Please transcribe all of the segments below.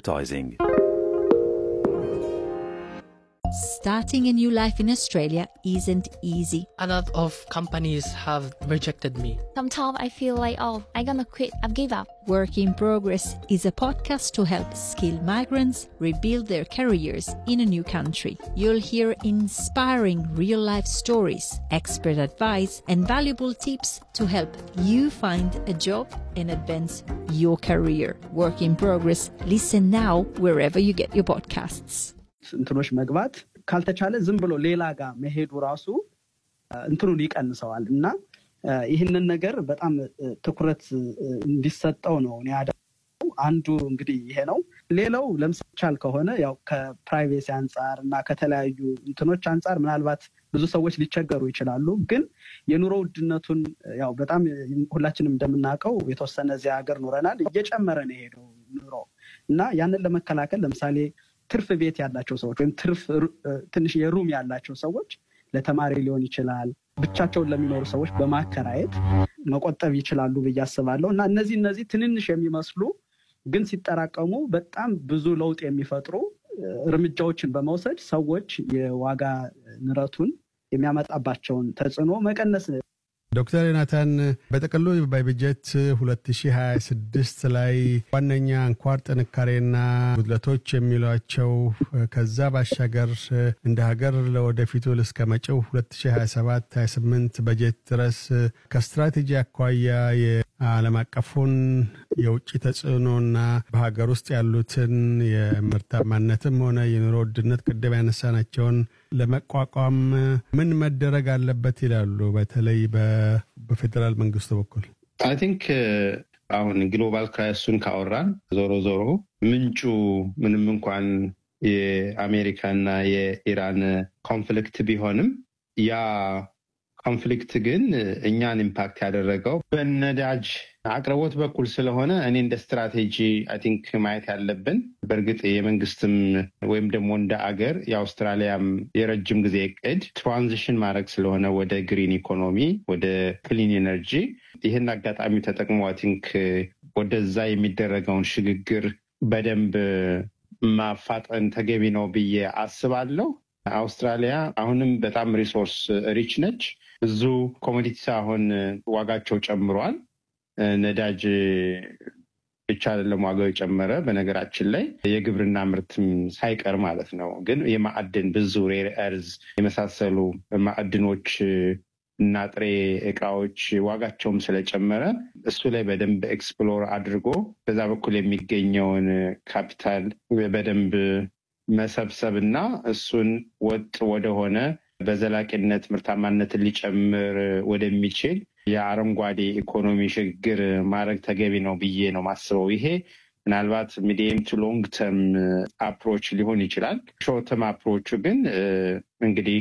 advertising. Starting a new life in Australia isn't easy. A lot of companies have rejected me. Sometimes I feel like, oh, I'm gonna quit, I've give up. Work in Progress is a podcast to help skilled migrants rebuild their careers in a new country. You'll hear inspiring real life stories, expert advice, and valuable tips to help you find a job and advance your career. Work in Progress. Listen now wherever you get your podcasts. እንትኖች መግባት ካልተቻለ ዝም ብሎ ሌላ ጋር መሄዱ ራሱ እንትኑን ይቀንሰዋል እና ይህንን ነገር በጣም ትኩረት እንዲሰጠው ነው እኔ ያደረገው። አንዱ እንግዲህ ይሄ ነው። ሌላው ለምሳቻል ከሆነ ያው ከፕራይቬሲ አንጻር እና ከተለያዩ እንትኖች አንጻር ምናልባት ብዙ ሰዎች ሊቸገሩ ይችላሉ። ግን የኑሮ ውድነቱን ያው በጣም ሁላችንም እንደምናውቀው የተወሰነ እዚያ ሀገር ኑረናል፣ እየጨመረ ነው የሄደው ኑሮ እና ያንን ለመከላከል ለምሳሌ ትርፍ ቤት ያላቸው ሰዎች ወይም ትርፍ ትንሽ የሩም ያላቸው ሰዎች ለተማሪ ሊሆን ይችላል ብቻቸውን ለሚኖሩ ሰዎች በማከራየት መቆጠብ ይችላሉ ብዬ አስባለሁ እና እነዚህ እነዚህ ትንንሽ የሚመስሉ ግን ሲጠራቀሙ በጣም ብዙ ለውጥ የሚፈጥሩ እርምጃዎችን በመውሰድ ሰዎች የዋጋ ንረቱን የሚያመጣባቸውን ተጽዕኖ መቀነስ ዶክተር ዮናታን በጥቅሉ በበጀት 2026 ላይ ዋነኛ አንኳር ጥንካሬና ጉድለቶች የሚሏቸው ከዛ ባሻገር እንደ ሀገር ለወደፊቱ እስከ መጪው 2027-28 በጀት ድረስ ከስትራቴጂ አኳያ የዓለም አቀፉን የውጭ ተጽዕኖና በሀገር ውስጥ ያሉትን የምርታማነትም ሆነ የኑሮ ውድነት ቅድም ያነሳናቸውን ለመቋቋም ምን መደረግ አለበት ይላሉ? በተለይ በፌዴራል መንግስቱ በኩል አይ ቲንክ አሁን ግሎባል ክራይሱን ካወራን ዞሮ ዞሮ ምንጩ ምንም እንኳን የአሜሪካና የኢራን ኮንፍሊክት ቢሆንም ያ ኮንፍሊክት ግን እኛን ኢምፓክት ያደረገው በነዳጅ አቅርቦት በኩል ስለሆነ እኔ እንደ ስትራቴጂ አይ ቲንክ ማየት ያለብን በእርግጥ የመንግስትም ወይም ደግሞ እንደ አገር የአውስትራሊያም የረጅም ጊዜ እቅድ ትራንዚሽን ማድረግ ስለሆነ ወደ ግሪን ኢኮኖሚ ወደ ክሊን ኤነርጂ ይህን አጋጣሚ ተጠቅሞ አይ ቲንክ ወደዛ የሚደረገውን ሽግግር በደንብ ማፋጠን ተገቢ ነው ብዬ አስባለሁ። አውስትራሊያ አሁንም በጣም ሪሶርስ ሪች ነች። ብዙ ኮሞዲቲስ አሁን ዋጋቸው ጨምሯል። ነዳጅ ብቻ አይደለም ዋጋው የጨመረ፣ በነገራችን ላይ የግብርና ምርትም ሳይቀር ማለት ነው። ግን የማዕድን ብዙ ሬር እርዝ የመሳሰሉ ማዕድኖች እና ጥሬ እቃዎች ዋጋቸውም ስለጨመረ እሱ ላይ በደንብ ኤክስፕሎር አድርጎ በዛ በኩል የሚገኘውን ካፒታል በደንብ መሰብሰብ እና እሱን ወጥ ወደሆነ በዘላቂነት ምርታማነትን ሊጨምር ወደሚችል የአረንጓዴ ኢኮኖሚ ሽግግር ማድረግ ተገቢ ነው ብዬ ነው ማስበው። ይሄ ምናልባት ሚዲየም ቱ ሎንግ ተርም አፕሮች ሊሆን ይችላል። ሾርት ተርም አፕሮቹ ግን እንግዲህ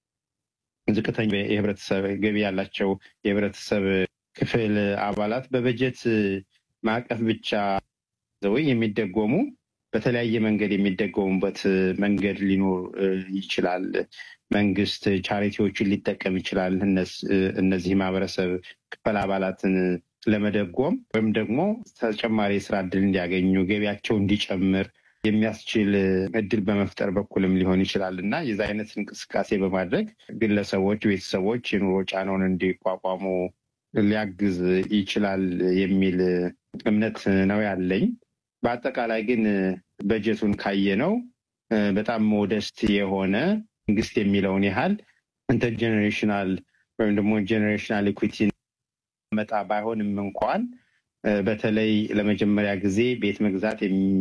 ዝቅተኛ የህብረተሰብ ገቢ ያላቸው የህብረተሰብ ክፍል አባላት በበጀት ማዕቀፍ ብቻ ዘወይ የሚደጎሙ በተለያየ መንገድ የሚደገሙበት መንገድ ሊኖር ይችላል። መንግስት ቻሪቲዎችን ሊጠቀም ይችላል። እነዚህ ማህበረሰብ ክፍል አባላትን ለመደጎም ወይም ደግሞ ተጨማሪ የስራ እድል እንዲያገኙ ገቢያቸው እንዲጨምር የሚያስችል እድል በመፍጠር በኩልም ሊሆን ይችላል እና የዚ አይነት እንቅስቃሴ በማድረግ ግለሰቦች፣ ቤተሰቦች የኑሮ ጫናውን እንዲቋቋሙ ሊያግዝ ይችላል የሚል እምነት ነው ያለኝ። በአጠቃላይ ግን በጀቱን ካየነው በጣም ሞደስት የሆነ መንግስት የሚለውን ያህል ኢንተርጀኔሬሽናል ወይም ደግሞ ጄኔሬሽናል ኢኩዊቲ መጣ ባይሆንም እንኳን በተለይ ለመጀመሪያ ጊዜ ቤት መግዛት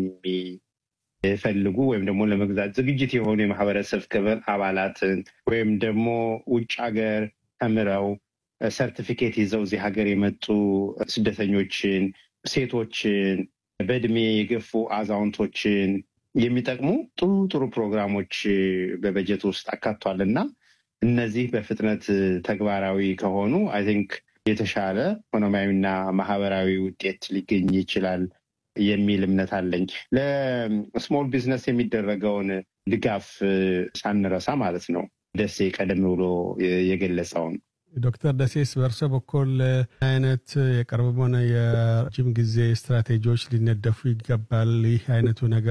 የሚፈልጉ ወይም ደግሞ ለመግዛት ዝግጅት የሆኑ የማህበረሰብ ክፍል አባላትን ወይም ደግሞ ውጭ ሀገር ተምረው ሰርቲፊኬት ይዘው እዚህ ሀገር የመጡ ስደተኞችን፣ ሴቶችን፣ በእድሜ የገፉ አዛውንቶችን የሚጠቅሙ ጥሩ ጥሩ ፕሮግራሞች በበጀት ውስጥ አካቷል እና እነዚህ በፍጥነት ተግባራዊ ከሆኑ አይ ቲንክ የተሻለ ኢኮኖሚያዊና ማህበራዊ ውጤት ሊገኝ ይችላል የሚል እምነት አለኝ። ለስሞል ቢዝነስ የሚደረገውን ድጋፍ ሳንረሳ ማለት ነው። ደሴ ቀደም ብሎ የገለጸውን ዶክተር ደሴስ በእርሶ በኩል አይነት የቅርብም ሆነ የረጅም ጊዜ ስትራቴጂዎች ሊነደፉ ይገባል። ይህ አይነቱ ነገር